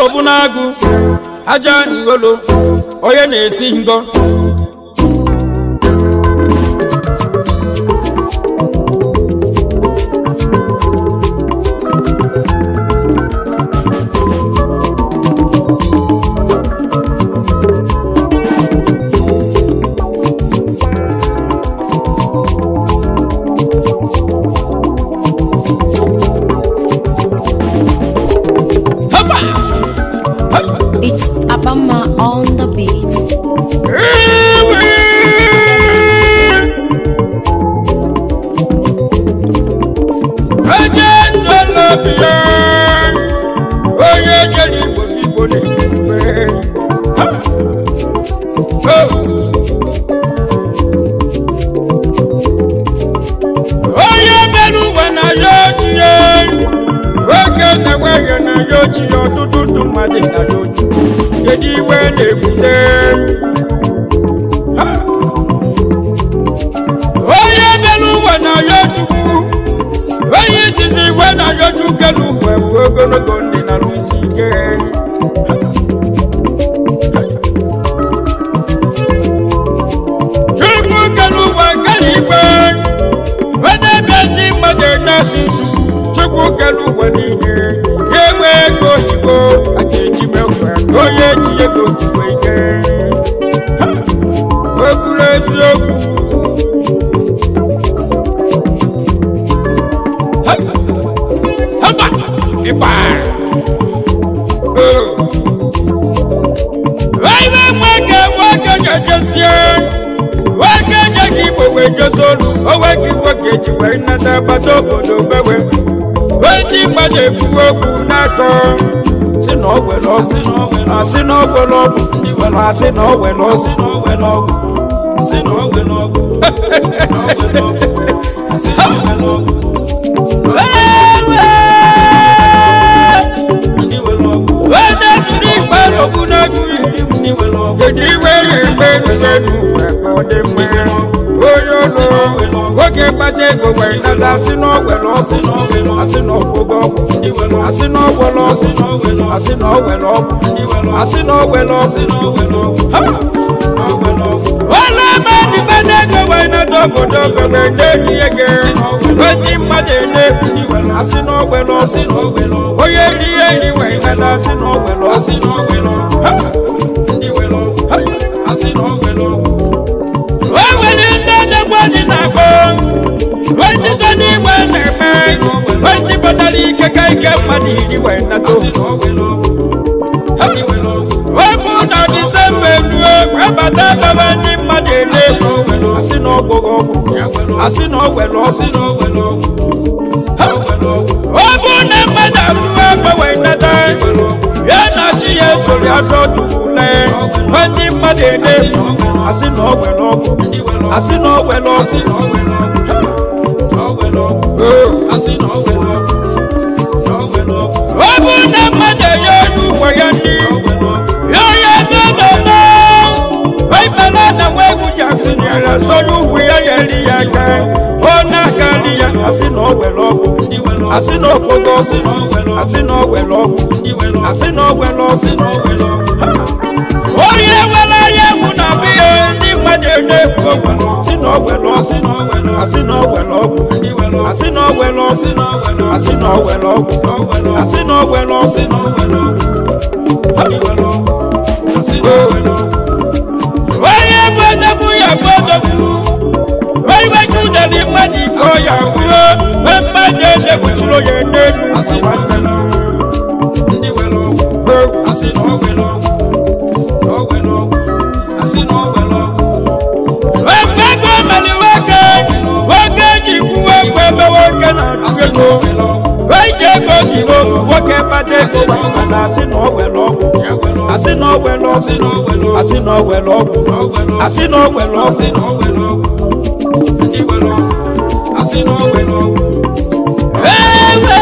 bụ n'agụ aja n'igolo onye na-esi ngọ Hapa! Hapa! It's Abama on the beat. Onye ndọlọbi ya, onye jere Igbo Igbo na-ekpe. Ha! Oh! onye mere ụwa na ya ochie oge na-enweghị na ya ochie ọtụtụ ndụ mmadụ na ya ochie kedu iwe na-ebute Ha! onye mere ụwa na ya chukwu onye izizi iwe na ya chukwu n'ụwa bụ ogologo ndị na isi ike chukwu kere ụwa kere igwe onye ebe ndị mmadụ na-asị chukwu kere ụwa niile ya enwe ego oyibo a ga-eji mekwa ka onye ji ego ojikwa ike Ha! o kwuru eziokwu Ha! Haba! Ịgba! Oh! Iwe nwoke nwoke ga-ejesie nwoke nye gị igbo wee jezi olu onwe gị nwoke ji wee nata agbata obodo bewe ndị mmadụ ekwu okwu n'akọ si na ọ were ọsị na ọ were asị na ọ were ọgwụ ndị were asị na ọ were ọsị na ọ were ọgwụ si na ọ were ọgwụ asị na ọ were ọgwụ onye siri ikpe ọgwụ na-agụ iri kedu iwe ga-egbe ebido n'ụwa ka ọ dị mma onye ọzọ nwoke kpata ego were nata asị na ọ were ọsị na ọ were asị na ọgwụgwọ ọgwụ asị na ọ were ọsị na ọ were asị na ọ were ọgwụ asị na ọ were ọsị na ọ were ọgwụ ha onye ebe ndị mmadụ ego were nata obodo bebe na-eji ego ndị mmadụ na-ekwu asị na ọ were ọsị na ọ were ọgwụ onye ri ihe ri were nata asị na ọ were ọsị na ọ were ọgwụ ha ndị were ọgwụ ha asị na ọ were ọgwụ o nwere ndị na-egbozi na-akpọ ndị so n'igwe na-eme ndị pụtara ike ka ike mmadụ iri wee nata wepụ na disemba eruo webata baba ndị mmadụ ele asị na ọgwụghị ọgwụ asị na ọ were ọsị na ọ were ọgwụ Ha! ọ bụ na mmadụ arụrụ afọ wee nata ya na chi ya esori afọ dule ndị mmadụ ele asị na ọ were ọgwụ asị na ọ were ọsị na ọ were ọgwụ ọ bụ na mmadụ enye onye ụgwọ ya ndị ya onye dododo ịmara na nwa egwu ji asị nyere sọrọ ugwu ya ya eri ya aka ọ na-aka nri ya asị na ọ were ọgwụ asị na ọgwụgwọ ọsị asị na ọ were ọgwụ asị na ọ were ọsị na ọ were ọgwụ onye nwere anya egwu na biya ndị mmadụ na-ekwu okwu si na ọ were ọsị asị na ọ were ọgwụ asị na ọ were ọsị asị na ọ were ọgwụ asị na ọ were ọsị na ọ were ọgwụ onye bụ edegbu ya bụ edegbu onye wejudere mmadụ iko ya wuo mmadụ edegbuchiri onye n'elu asị nwanne m asị na ọ were ọgwụ Ekwe ego mere nwoke nwoke ji kwuo ekwe ebe nwoke na-achụ ego eji ego jiri nwoke kpata ego mana asị na ọ were ọgwụ asị na ọ were ọsị asị na ọ were ọgwụ asị na ọ were ọsị ewe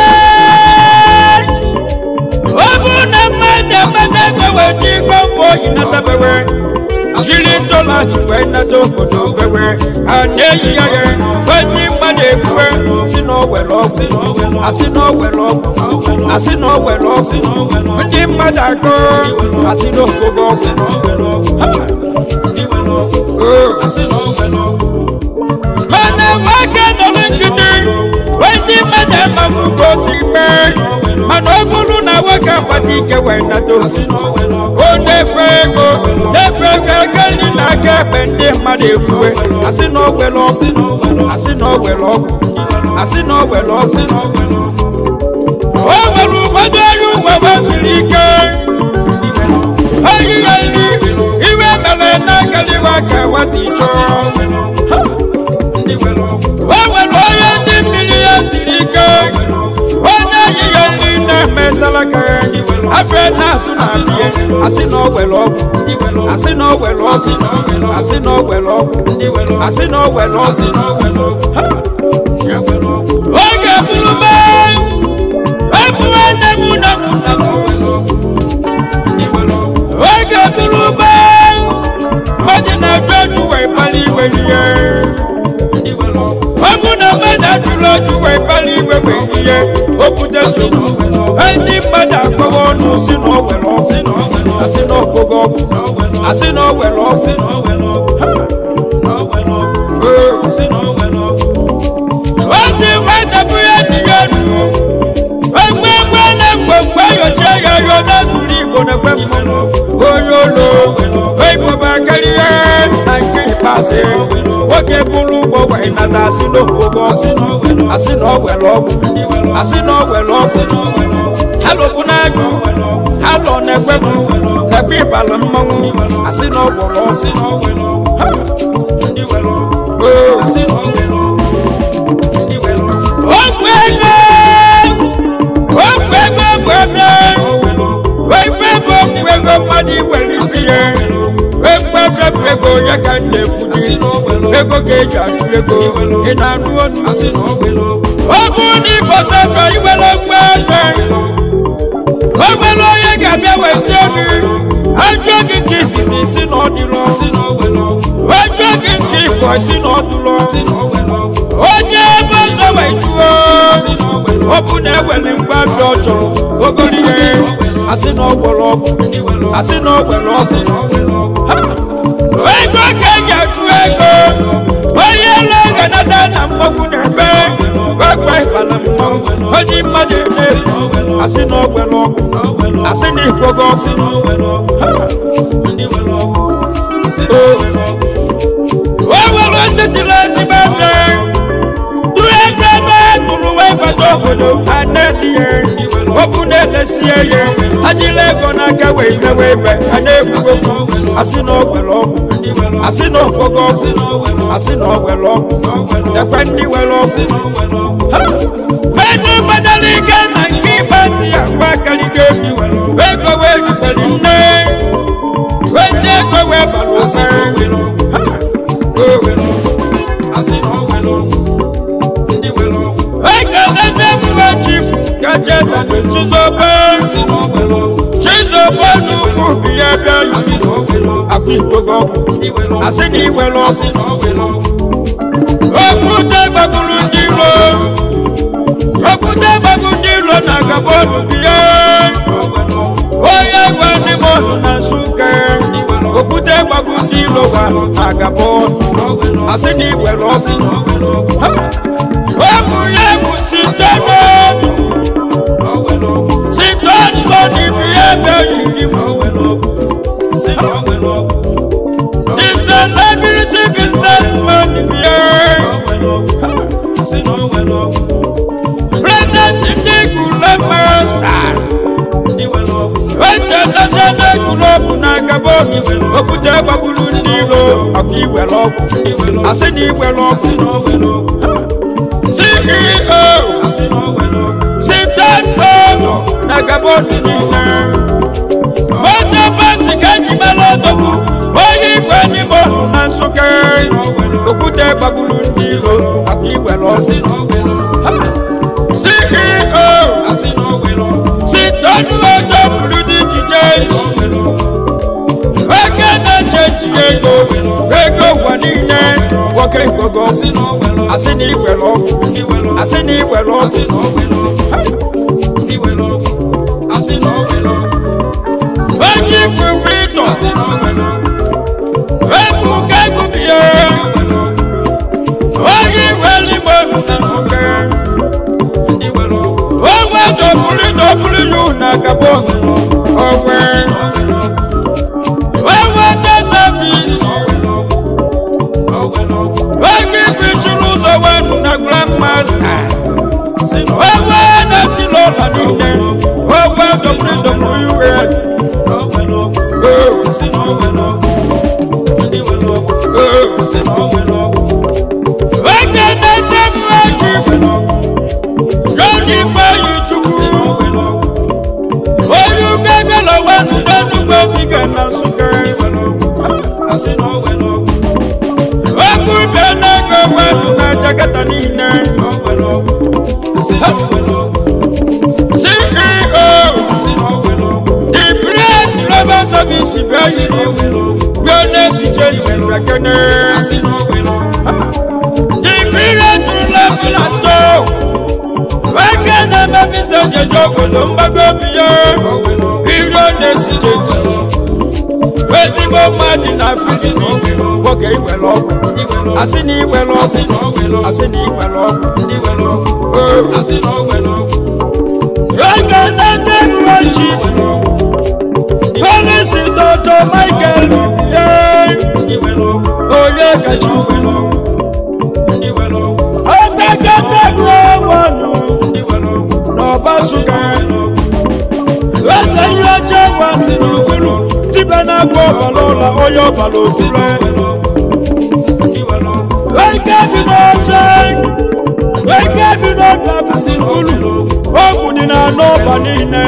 ọ bụ na mmadụ emede ego weta iko mgbe oyi na-emebewe jiri dọla ji wee nata obodo wewe a na-eyi ya ya onye mmadụ ekwue si na owere ọgwụ asị na owere ọgwụ asị na owere ọgwụ ndị mmadụ akọ asị na ogogo ọgwụ Ha! Oh. mana nwoke nọ n'ngidi ndị mmadụ amagbugbo si mee mana ọ bụrụ na nwoke agbata ike wee nata ozi o na-efe ego na-efe ego ego nri na aka ekpe ndị mmadụ ekwuwe asị na ogwere ọgwụ asị na ogwere ọgwụ asị na ogwere ọgwụ o nwere ụfọdụ ọrụ ugbo gbasiri ike oyi ya nri iwe mere na-agaliwa ka wasi chọọ o nwere onye ndị mmiri ya siri ike onye yi ya nri na-emesara ka afọ na-asụ na adịghị asị na o were ọgwụ asị na o were ọgwụ asị na o were ọgwụ asị na o were ọgwụ Ha! oge fulube ebuwe nne m na mụsa oge fulube mmadụ na-ajụ ajụ wee kpali iwe ihe ọ bụ na mmadụ ajụrụ ajụ wee kpali iwe wee ihe o bute so ndị mmadụ akpọwa ọnụ si na o were ọgwụ asị na ọgụgụ ọgwụ asị na o were ọgwụ o si nwetapụ ya si ya nuo egbe egbe na mgbe mgbe yochie ya yo n'atụrụ igbo na egbe mmanụ onye ụlọ igbo karịa na nke ikpeazụ nwoke bụrụ ụgbọ wee nata asị na ogogo asị na ọ were ọgwụ asị na ọ were ọgwụ ha lụbụ n'agụ ha lọ n'egbe m n'ebe ịbala mmanwụ asị na ọ gwọrọ ọgwụ Ha! Oo. Ogwu ego ogwu ego bụ efe efe bụ ogwu ego mmadụ iwere isi ya egwu efe bụ ego ya ka m na-ekwu ego ka eji achụ ego ị na-anụ onu ọ bụ na igbo sefe iwere ogwu efe o nwere onye ga-abịa wee sie gị ajụọ gị nke izizi si na ọ dịrọ ajụọ gị nke ịbụ si na ọ dụrọ onye ebe ọzọ wee jụọ ọ bụ na ewere mgbe afọ ọ chọrọ ogori ihe asị na ọ gwọrọ ọgwụ asị na ọ gwere ọgwụ Ha! ego ka eji achụ ego onye elu ga-anata na mmọnwụ na-ebe gbagba ịbala mmọnwụ onye mmadụ eme asị na ọ gwere ọgwụ asị na ikwogo ọgwụ Ha! o nwere ndị tiri ezigbo efe tụrụ efe ebe tụrụ wee gbata obodo ha na-edihe okwu na-elesie ya ajila ego n'aka wee mewe ibe ha na-ekwugo asị na o were ọgwụ asị na okwogo ọgwụ asị na o were ọgwụ ekwe ndị were ọgwụ Ha! Mmadụ gbadara ike na nke ịgbazi ya gba karịgo ego wee rusịrị nne wee ndị ego wee bara ụsa ekeleze mgbe chifu kajeta chizobe chizobe n'ugwu bi ya bịa akụ ikpogo ọgwụ asị na iwere ọgwụ okwute gbagburu ndị iro okwute gbagbu ndị iro na gabonu bi ya onye gwa ndị mmadụ na nsụka okwute gbagbu ndị iro gwa na gabonu asị na iwere ọgwụ Ha! ọ bụ ya bụ site n'ọnụ site n'ọnụ n'ibi ebe yiri m the celebrity businessman bịa president ndị gule master international club na gabon okwute gbagburu ndị iro ọkụ iwere ọgwụ asị na iwere ọgwụ ceo sitan ogo na gabon niile onye basi ka eji mara odogwu onye igwe n'ime ọnụ na nsụka okwute gbagburu ndị iro maka iwere ọgwụ ceo sitonu ojo buru dị ijije oke na-eche echiche asị na iwere ọgwụ asị na iwere ọgwụ oji fufu ịtọ ebu kegubie oyi weligbo nsinuke onwe sọpụrụ dọpụrụ yu na gabon onwe onwe tesafisi oge isi chụrụ ụzọ wenu na grandmasta onwe na-etili ụlọ niile onwe sọpụrụ dọpụrụ yu oge na-ete mmeji jọdi ifeanyi chukwu onye ugegele wesi n'enugbe ziga na nsụka okwu bịa n'ego wenu na jakata niile ceo the bread global service bịayi bịa na-esiche iwe kene the bread level atọ nwoke na-emebisa jeje obodo mgbago biya iro na-esiche ji ezigbo mmadụ na fizi nwoke iwere ọgwụ asị na iwere ọgwụ asị na iwere ọgwụ oge na-eze mma chief polisi dọdọ michael ye onye kachi ọtakatagụ ọnwanụ n'ọbasuga eze ihe ọjọọ masị n'okpuru tibe na-agba ọbara ụlọ onye ọbara osire eke bi n'ọsọ eke bi n'ọsọ abụsị n'ulu ọgwụ dị na anọ ọba niile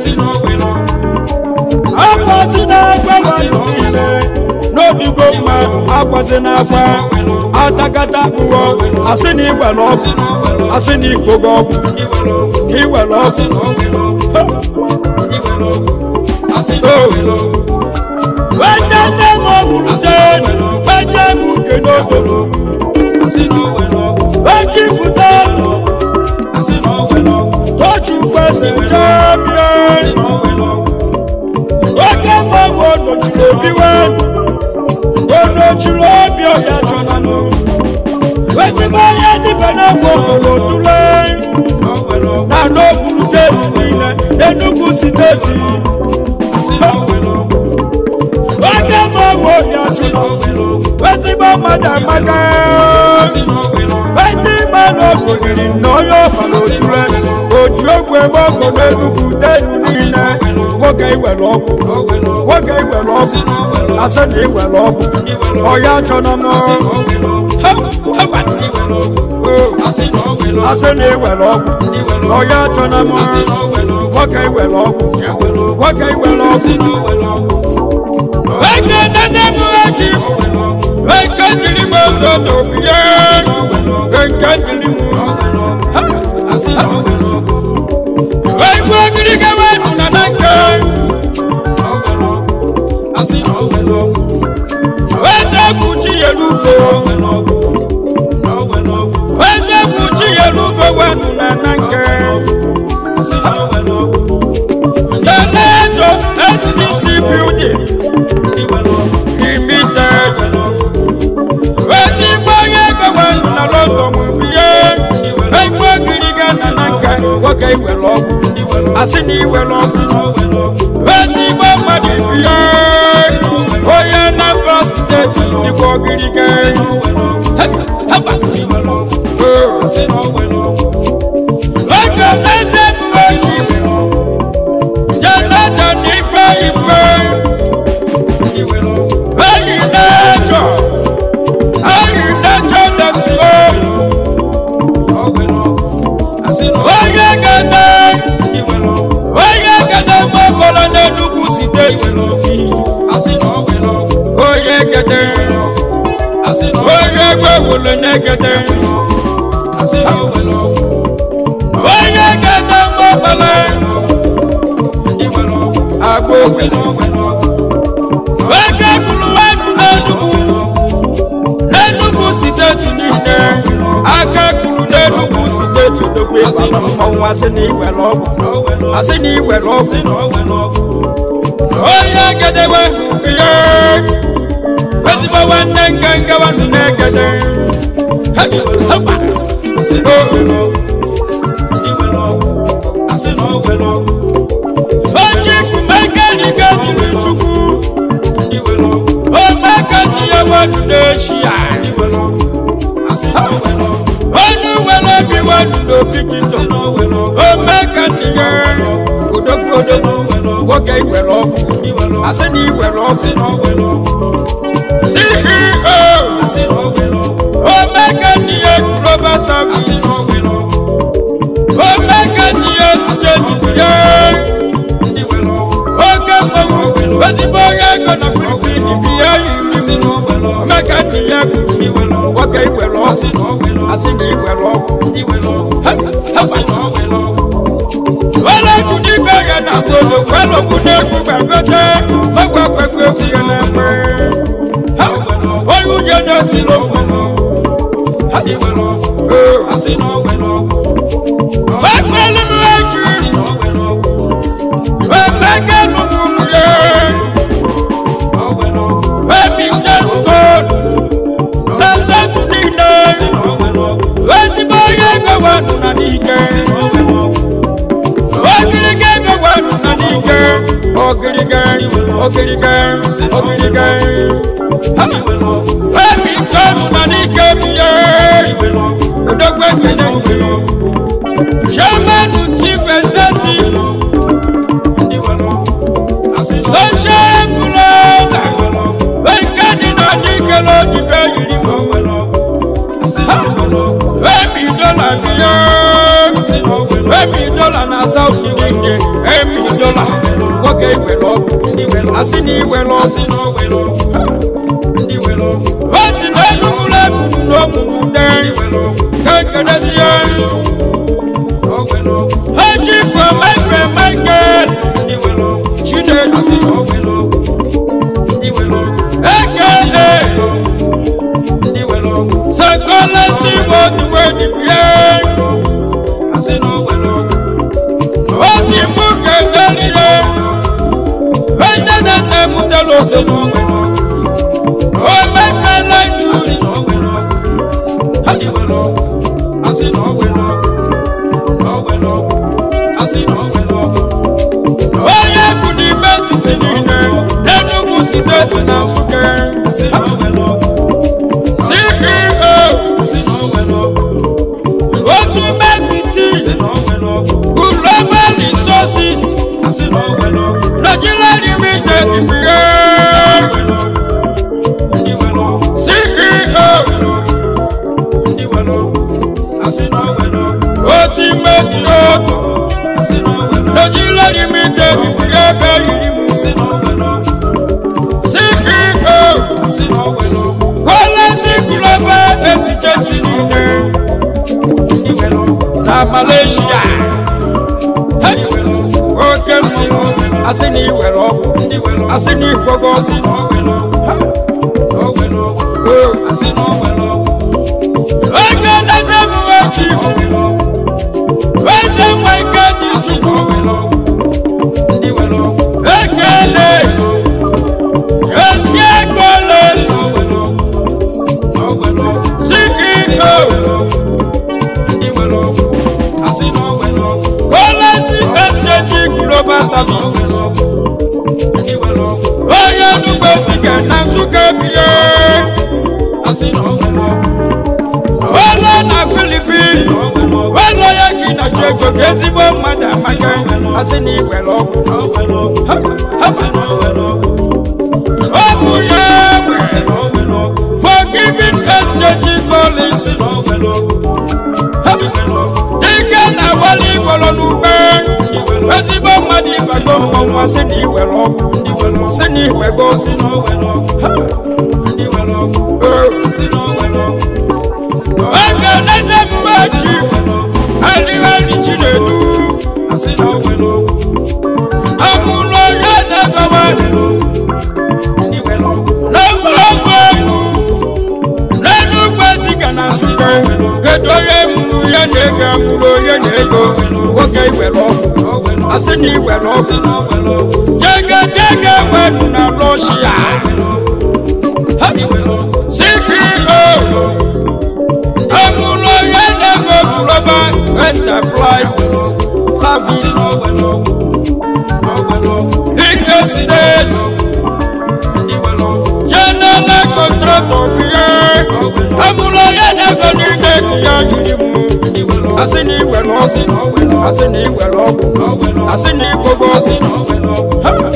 akwasị na-agba mmadụ niile n'obigo mma akwasị na-agba atakata kpụọ asị na iwere ọgwụ asị na ikpogo ọgwụ iwere ọgwụ wetete m ọgwụrụ se wete m uke n'obodo wechi fụta ọtụ tochi kwesị jebie oke mgbanwe onochiri obiwe onochiri obi ọya chọnanụ ezigbo onye dịbe n'afọ obodo tule na n'okpuru steeti niile enugwu steeti oke mgbanwe oya si ezigbo mmadụ amaka ndị mmadụ ogonyere na onye ọbara otule oji ogwu ebe ọgụ n'enugwu tenu niile nwoke iwere ọgwụ nwoke iwere ọgwụ asị na iwere ọgwụ ọya chọrọ m asị na iwere ọgwụ ọya chọrọ m nwoke iwere ọgwụ nwoke iwere ọgwụ Eke nene mu eji Eke ndiri mu ozo n'obi ye Eke ndiri mu Eke ndiri gawa nuna na nke Eze kuchi yelugo Eze kuchi yelugo we nuna na nke Tenedo SCC building limited. Eti gbanye gbawa na lọtọ mụ biye. Egbe giri ga na na nka nwoke iwere ọgwụ. Asị na iwere ọgwụ. Eti gba mmadụ biye. Onye Anambra steeti dịkwa ogiri ga. Oge eze mgbe ji. Jonathan Ifeanyi Eyi n'ẹjọ, eyi n'ẹjọ dẹ̀tí o. Onye gẹ̀dẹ̀, onye gẹ̀dẹ̀ mọ bọ̀lọ̀ n'Enugu steeti n'oti. Onye gẹ̀dẹ̀, onye gbẹ̀wòlò n'egẹ̀dẹ̀. Onye gẹ̀dẹ̀ mọ bọ̀lọ̀ agbófi. Onye gburu wẹ́nu n'Enugu, n'Enugu steeti niile. niile aka kuru n'enugwu steeti odogwu ịbala mmọnwụ asị na iwere ọgwụ asị na iwere ọgwụ onye gedewe ihe ezigbo nwanne nganga wasị na-egede ochifu mekanike dịrị chukwu omekani ya wadu n'echi ya onye were obi wadu n'obi gị tọ omekani ya odogwu odogwu nwoke iwere ọgwụ asị na iwere ọgwụ ceo omekani ya global service omekani ya site ya oke nsogbu ezigbo onye ego na filipin bi ya yiri omekani ya kwuru nwoke iwere ọgwụ asị na iwere ọgwụ wọ́lọ́kù nígbà yẹn náà sọ̀rọ̀ wọ́lọ́kù n'egwu gbàgbọ́tẹ́ ọgbà pẹ̀pẹ́ òsì yẹn náà pẹ́. oyún yẹn náà sì ló pọ̀ lọ. pẹ̀pẹ́ nínú ẹ̀jú pẹ̀pẹ́ nínú múlẹ̀ pẹ̀pẹ́ jẹ́ stone lọ́sẹ̀ tún nílẹ̀ ezigbo onye ego wà nù nà n'ike. ogirige ego wà nù nà n'ike. ogirige ogirige ogirige. pẹ̀pẹ́ sọ̀nù nà n'ike bìyẹ. odogbo ekele chairman chief executive sunshine plaza wekadi na n'ike n'ojibe yiri mọ. Emi dọ́là bìyẹ. Emi dọ́là na South Nìjẹ̀. Emi dọ́là nwoke iwe lọ́gù. Asị na iwe lọ́gù. O si na Enugu lẹ́bùrù n'ogbugbu dẹ́. Kékeré sí ya. Eji for my friend Michael. Chinedu. Aka. Sakolasi wo duwe dibie. O si mú kẹ̀kẹ́ líle. Ẹ̀jẹ̀ náà tẹ̀ mú tẹ̀lé òsèlú. O mẹ́fẹ́ lẹ́nu. Onye kù ní bẹ́ẹ̀tì sí nílẹ̀. Enugu steeti na Nsukka. CEO. Otu mẹ́tìtì. Global resources. Nigeria limited bìyẹ. CEO. Oti mẹ́tì otu. Nigeria limited bìyẹ bẹ́ẹ̀ yìí mu. CEO. Kọ́lẹ́sì global exchange nìyẹn. Na Malaysia. Hey! Oke nsị. Asị na iwere ọgwụ. Asị na ikwogo ọsị. Oge na-eze m echi. Eze nwa ike dị isi. Ekele. Esi ekele. CEO. Kọ́lẹ́sì ẹsẹ̀jì global service. Onye nnukwu esike na Nsukka bie. Wele na Filipin. Wele ya ka ị na-achọ ego ka ezigbo mmadụ amaka. Asị na iwere ọgwụ. Ha! Ha! Ọ bụ ya nwe. Forgiving exchange policy. Ha! Dike na wali igboro n'ugbe. Ezigbo mmadụ ịbago mmọnwụ asị na iwere ọgwụ. Sị na iwego Ha! Oge n'eze mgbe ji arịrị Chinedu. Amụlọ ya na-ezawa. Na mgbọrọgwụ elu. N'Enugwu Ezike na Nsukka. iwere ọgwụ jege jege wenu na rọshia ceo amụlọ ya na-ego global enterprises service ike steeti general contractor bie amụlọ ya na-ego n'ide ya yiri mụ asị na iwere ọgwụ asị na iwere ọgwụ asị na igbogo ọgwụ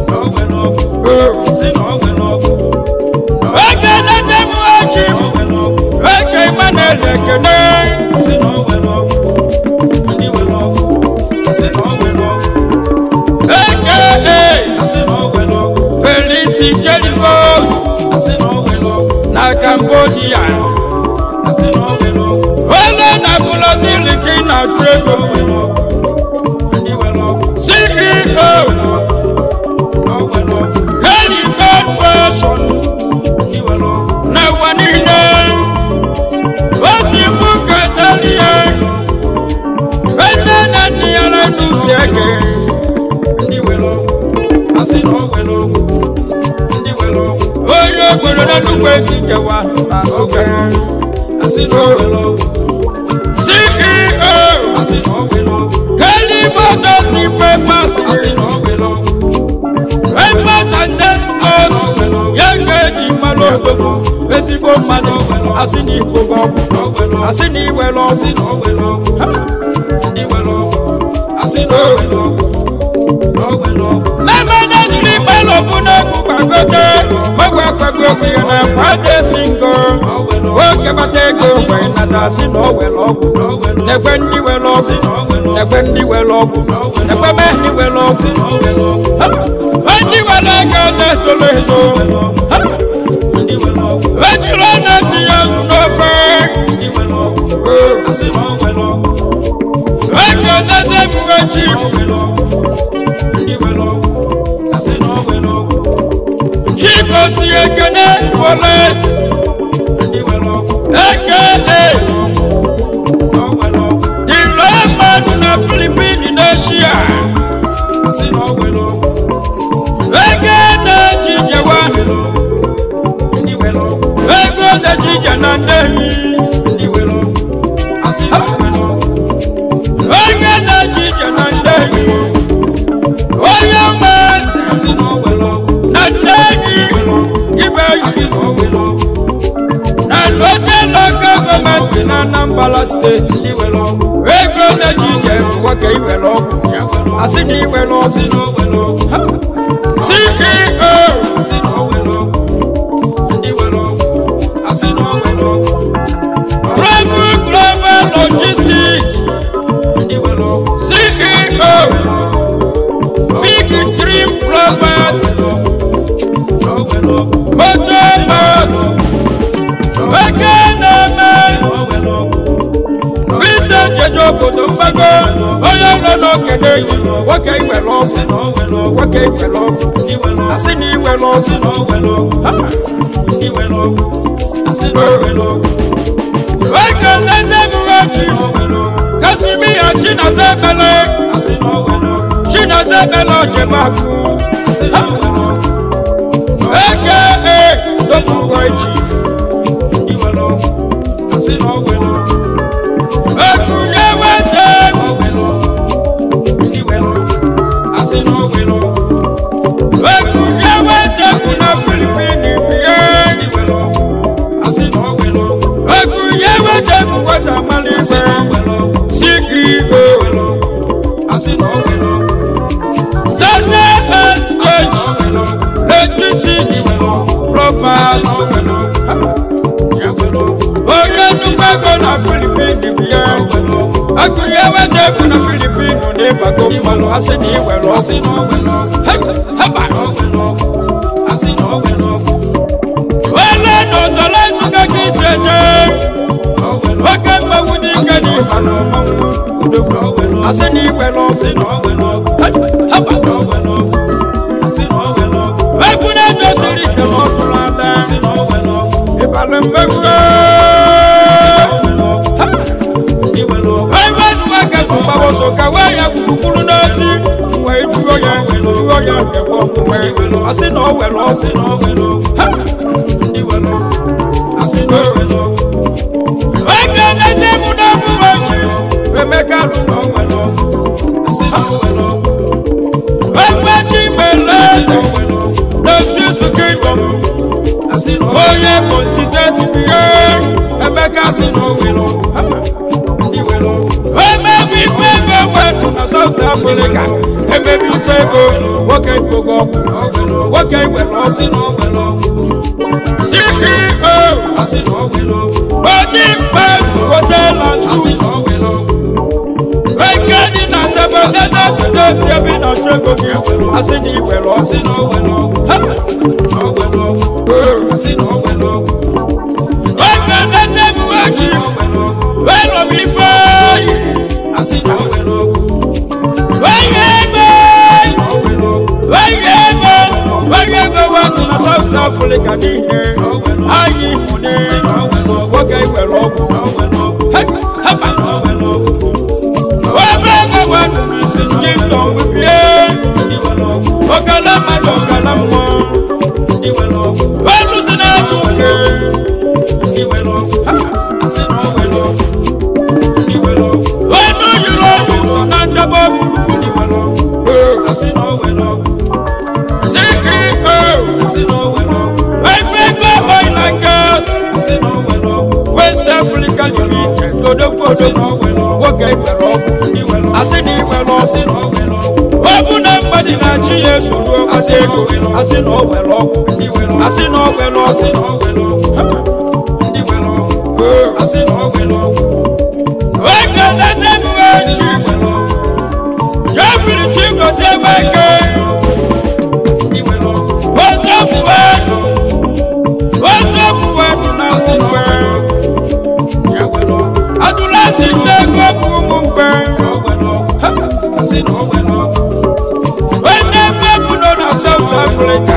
oge na-eze m echi oge Emmanuel ekene eke Felisi Jericho na Cambodia ole na bụlọziliki na trego CEO Helifed Fashion na ụwa niile osi mbuka dazie ede na nne ya resisi ege onye obodo na nnukwu esi nkewa na nsụka CEO Helifed Papers Papers and Exports ya ga-eji mmanụ obodo ezigbo mmadụ asị na igbo gị ọgwụ asị na iwere ọgwụ mmemme zuru ikpelu bụ n'egwu gbagote gbagwa akpago si ya na kwade si ngo nwoke gbata ego wee nata asị na o were ọgwụ nekwe ndị were ọgwụ nekwe ndị were ọgwụ nekwe mee ndị were ọgwụ Ha! ndị were ego na-esoro ezo Ha! ejiri ọna tinye azụ n'ofe ego na-eze ebuwe chief chikosi ekene foles aka the lone man na philippine n'eshia ego na-eji jewa ego na-ejije na nnehi ego na-ejije na nnehi onye mmasị na nnehi ibe yi na loje local gọọmenti na anambra steeti ego na-ejije nwoke iwere ọgwụ asị na iwere ọgwụ Ha! ceo Bravo Global Logistics CEO Big Dream Property Motor Bus Ekeneme Visa Jeje obodo mgbago onye nọ n'okede yi nwoke iwere ọgwụ nwoke iwere ọgwụ asị na iwere ọgwụ Ha! Eke nleze emume chi Kasimiya Chinaza Ebele Chinaza Ebele Ojemaku aka Sopuboy Chief Ekunye Wete Ekunye Wete si na Filipini bie Ekunye Wete bụ nwata Malise CEO Zaza Exchange Legacy Property onye nnukwu ego na filipin bie akụnye weta ego na filipin n'ịgbago mmanụ asị na iwere ọsị haba wele na ọzọrọ nsụka ka isi eje oke mmanwụ dị ike na ịba na ọmanwụ asị na iwere ọsị haba egwu na-ejosiri ike na ọtụrụ ada ịbalị mmegbu Ebe nwa ka tụgbawoso ka wee ya gburugburu n'ozi wee kekwe omume asị na o were ọsị na o were ọgwụ ndị were ọgwụ asị na o were ọgwụ oge na-eze mụ na ọfụma chief emeka rụ na o were ọgwụ asị na o were ọgwụ egbe chi mere eze n'osi nzukọ igbo onye bụ siteti bihe emeka sị na o were ọgwụ ndị were ọgwụ emebi ife ego wenu na south africa emebi ife ego nwoke igbogo ọgwụ nwoke iwere ọsị na o were ọgwụ ceo odi mkpas hotela nsu eke dị na sebelede steeti ebe ị na-achọ ego gị asị na iwere ọsị na o were ọgwụ oge nlete emume ji were m ife oyi onye ego onye ego onye ego wesị na south africa niile anyị hụne nwoke iwere ọgwụ ebe ego wenu n'isi kingdom wibie ogala mmadụ ogala mmụọ wenu si na-achụ uke wenu yiri ọgwụ so na njebe ceo efefe oil and gas west africa limited odogwu odogwu nwoke iwere ọgwụ asị na iwere ọsị ọ bụ na mgbadi na chi ya esoro ọgbasi ego asị na o were ọgwụ asị na o were ọsị oge nlete emume chief jeffrey chigozie weke ozofuwe ozofuwe na mgbe adụlasi ndị ego bụ ụmụ mgbe onye ego bụ nọ na south africa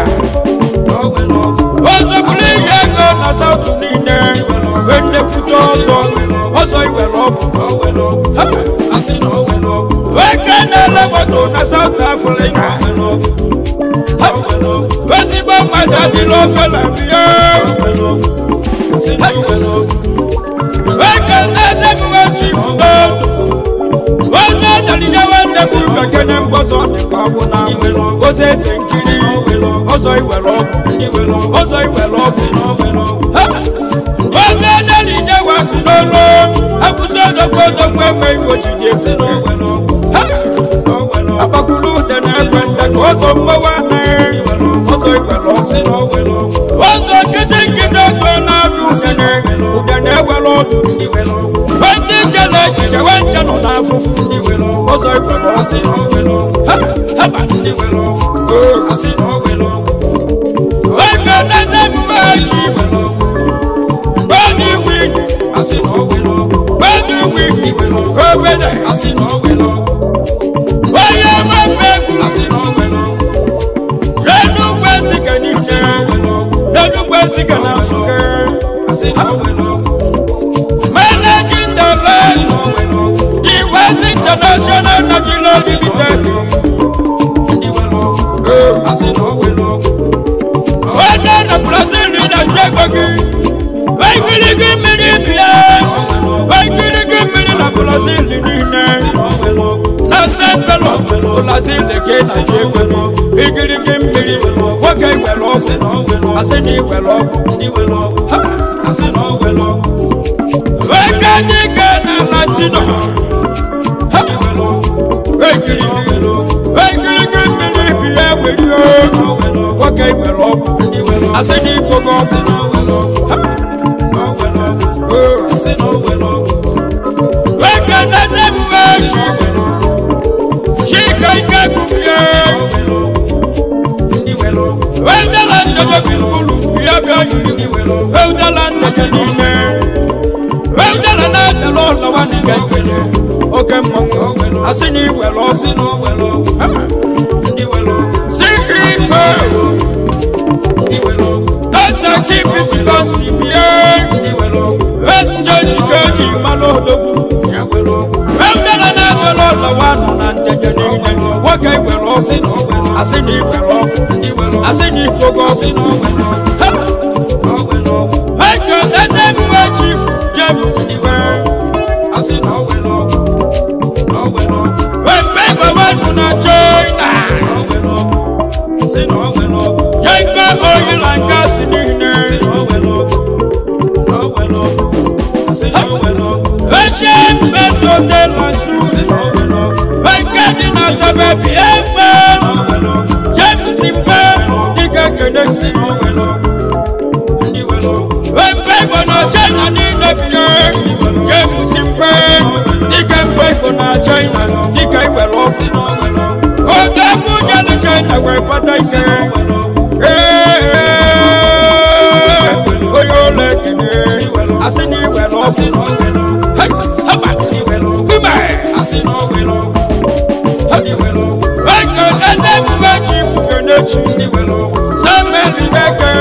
ozoburu ihe ego na south niile enekwute ọzọ ọzọ iwere ọgwụ weke na-ele moto na south africa ezigbo mmadụ adịla ofe na bie weke na-ezebuwe chief n'otu onye dalile nwanne si bekene mgbọzọ dịkwa ọgwụ na oze eze nkiri ọzọ iwere ọgwụ ọzọ iwere ọgwụ oze dalile wasi n'olu akwụsị odogwu odogwu enwe igbo jide esi agbakulu ude na-ekwe nte ka ọzọ mmawa anaghị ọzọ iwere ọgwụ ọzọ nkịtị nkịtị ọzọ na-abịa udene udene ewere ọdụ ndị nche na ejije we nche nọ n'afụfụ ọzọ iwere ọsị haba oge neze emume echi gbọdụ iwu iji gbọdụ iwu iji obede onye mmepe egwu n'enugwu esiga n'ije n'enugwu esiga na nsụke managing director iwesi international nigeria limited onye na brazil na-achọ ego gị waikirigi mmiri bịa waikirigi mmiri na brazil niile na sentelo brazil ka esi ji ego igirigi mmiri nwoke iwere ọgwụ asị na iwere ọgwụ weke dike na latino wekirigi mmiri bịa were nwoke iwere ọgwụ asị na ikpogo weke neze emume chi chika ike gubie wedala njeje gburugburu ya bịa yiri wedala ntese n'ime wedala na-adala ụlọwa dịga ikele oke mmanwụ asị na iwere ọsị ceo dọsaki bitikosi bie exchange ka eji mmanụ odogwu wedala na-adala ụlọwa nọ na njeje niile nwoke iwere ọsị asị na iwere ọgwụ asị na ikpogo ọgwụ eke eze mgbe chief james iwe wembe gọvanọ na china jaiga oil and gas niile Russian best hotel and suits. Wenge dị na sababi egbe. James Mbe dịka Kennedy. Wembe Igbo na China niile biye. James Mbe dịka mgbe Igbo na China dịka iwere ọsị. Oge egwu nyelu China wee kpata ise. Ee, onye ụlọ ekene asị na iwere ọsị. Hey, haba, gbime. Eke eze mgbe chi fugere chi. Sẹ́mẹ̀sì bẹ́kẹ̀.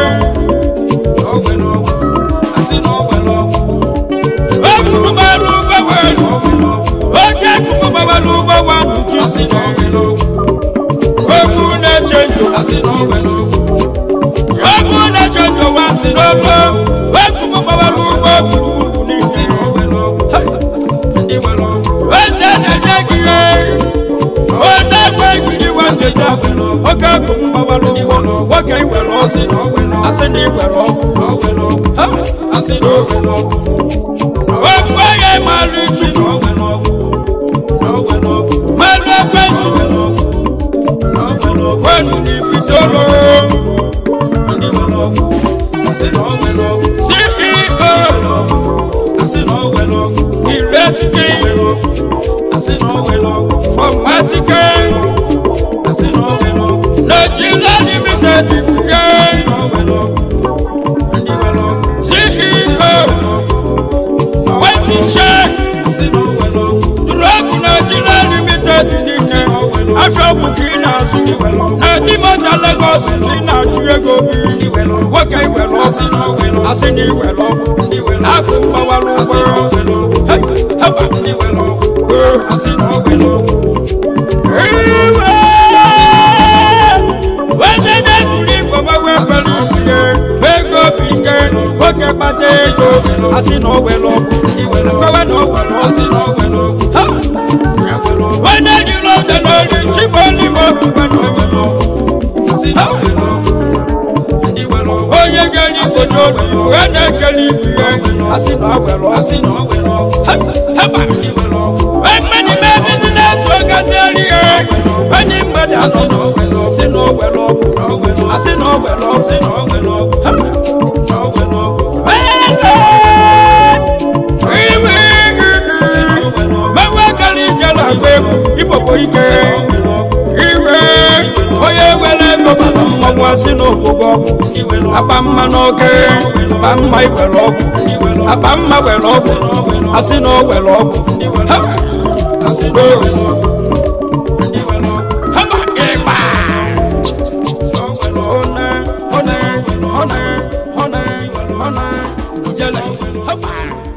Ekunu bá lu bẹ́wẹ̀ lù. Oge kunu bá wà lu bẹ́wà lù kí sí nà. Ekunu n'eche ndò. Ekunu n'eche ndò wá sí n'ọgbọ. Ekunu bá wà lu bẹ́ kúrúkúrú ní sí. Eze n'enye gị ihe. Onye gwe gidi wá sí sá. Oge kunu bá wà lu bẹ́. Nwoke iwere ọsị. Asị na iwere ọgwụ. Ha! Ofu onye malụ chi. Malụ ekwensu. Wenu n'ibisi olu. CEO. Iretike. Fọmatike. Nigeria limited. Yeah. CEO. Wetin check. Dúrọ́gù Nigeria limited nìyẹn. Aṣọ òkùnkì na-azụ. Na di mọ́tà Lagos ní na-achụ ego gị. Nwoke iwere ọsị. Asị na iwere ọgwụ. Akụ mgbawara ụgbọ. Hey, haba. Iwe. Onye na-ezuru igwe gbawe kwere ihe. Ego bụ ike. Nwoke kpata ego. Asị na o were ọgwụ. Kọwa na o were ọsị. Ha! Onye jiri ose n'ori chibolimo. Ha! onye ga-eri ise n'obi wee na-ekele ibu ya asị na ọ were ọsị haba mmadụ mee bizinesi ogazieri ya onye mmadụ asị na ọ were ọsị na ọ were ọgwụ asị na ọ were ọsị na ọ were ọgwụ mewe gara ije na-agba egwu ikpokpo ike iwe onye were ego mana mmọnwụ asị na ofugo ọgwụ akpa mma n'oge akpa mma iwere ọgwụ akpa mma were ọgwụ asị na o were ọgwụ Ha! Haba ịgba One, one, one, one, one, ijele. Haba